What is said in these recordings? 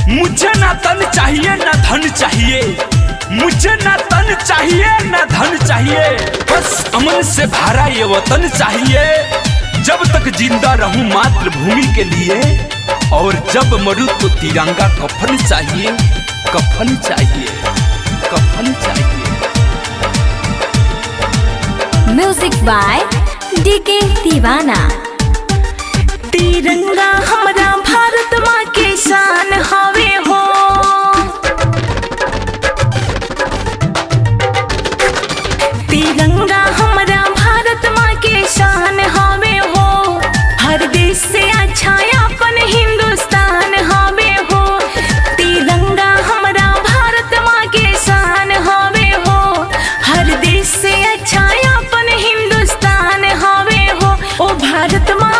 मुझे ना तन चाहिए ना धन चाहिए मुझे ना तन चाहिए ना धन चाहिए बस अमन से भरा ये वतन चाहिए जब तक जिंदा रहूं मातृभूमि के लिए और जब मरूं तो तिरंगा कफन चाहिए कफन चाहिए कफन चाहिए म्यूजिक बाय डीके दीवाना तिरंगा हमरा भारत माँ के शान हवे हो तिरंगा हमरा भारत माँ के शान हवे हो हर देश से अच्छा अपन हिंदुस्तान हवे हो तिरंगा हमरा भारत माँ के शान हवे हो हर देश से अच्छा अपन हिंदुस्तान हवे हो ओ भारत माँ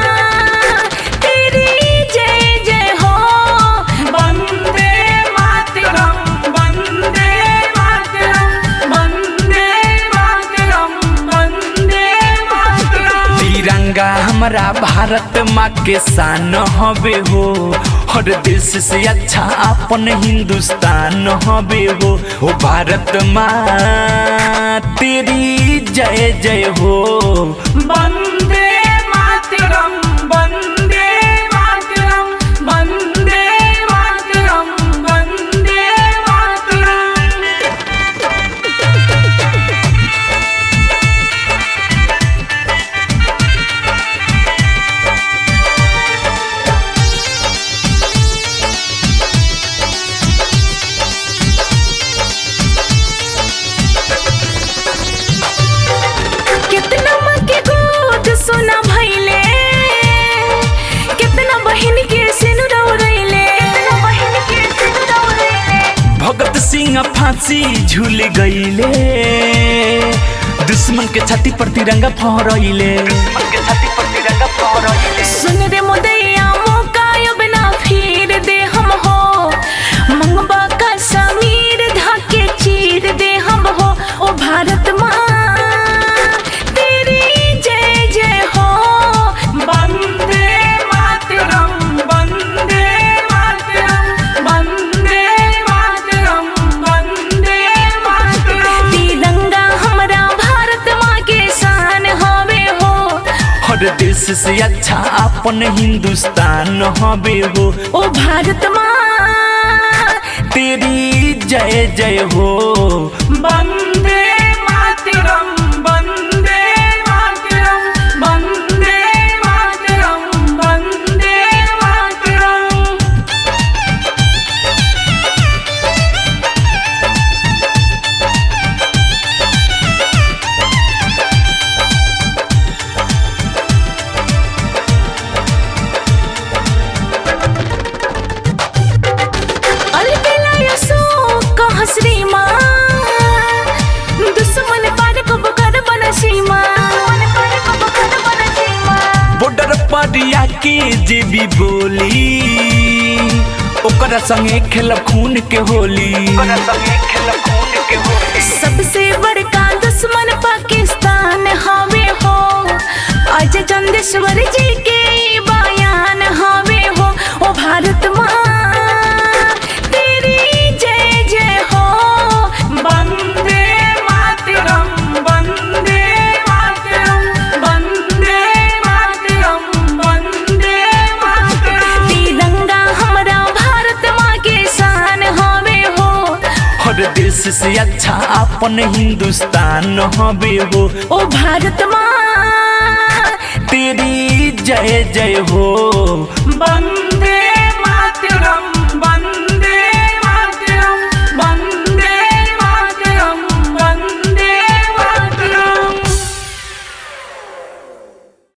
तेरी जय जय हो वंदे मातरम वंदे मातरम वंदे मातरम वंदे मातरम तिरंगा हमारा भारत माँ के शान हवे हो हर देश से अच्छा अपन हिंदुस्तान हवे हो हो भारत माँ तेरी जय जय हो वंदे मातरम वंदे मातरम वंदे मातरम वंदे मातरम कितना माँ के गोद सुना भइले कितना बहन के सिनुरा उड़ैले बहन के सिनुरा उड़ैले भगत सिंह फांसी झूल गईले दुश्मन के छाती पर तिरंगा फहरैले सुन रे मुदैया मौका अब ना फिर दे हम हो मंगबा का समीर धाके चीर दे हम हो ओ भारत माँ तेरी जय जय हो वंदे मातरम वंदे मातरम वंदे मातरम वंदे मातरम तिरंगा हमरा भारत माँ के शान हवे हो हर देश से अच्छा अपन हिंदुस्तान हवे हो ओ भारत माँ तेरी जय जय हो वंदे मातरम वंदे मातरम वंदे मातरम वंदे मातरम अलबेला यसो कह श्रीमा दुश्मन पार कब कर बन सीमा बॉर्डर पर आके जे भी बोली ओकरा संगे खेलब खून के होली सबसे बड़का दुश्मन पाकिस्तान हवे हो आज चंदेश्वर जी के ई बयान हवे हो ओ भारत माँ तेरी जय जय हो वंदे मातरम वंदे मातरम वंदे मातरम वंदे मातरम तिरंगा हमरा भारत माँ के शान हवे हो हर देश से अच्छा अपन हिंदुस्तान हवे हो ओ भारत माँ तेरी जय जय हो वंदे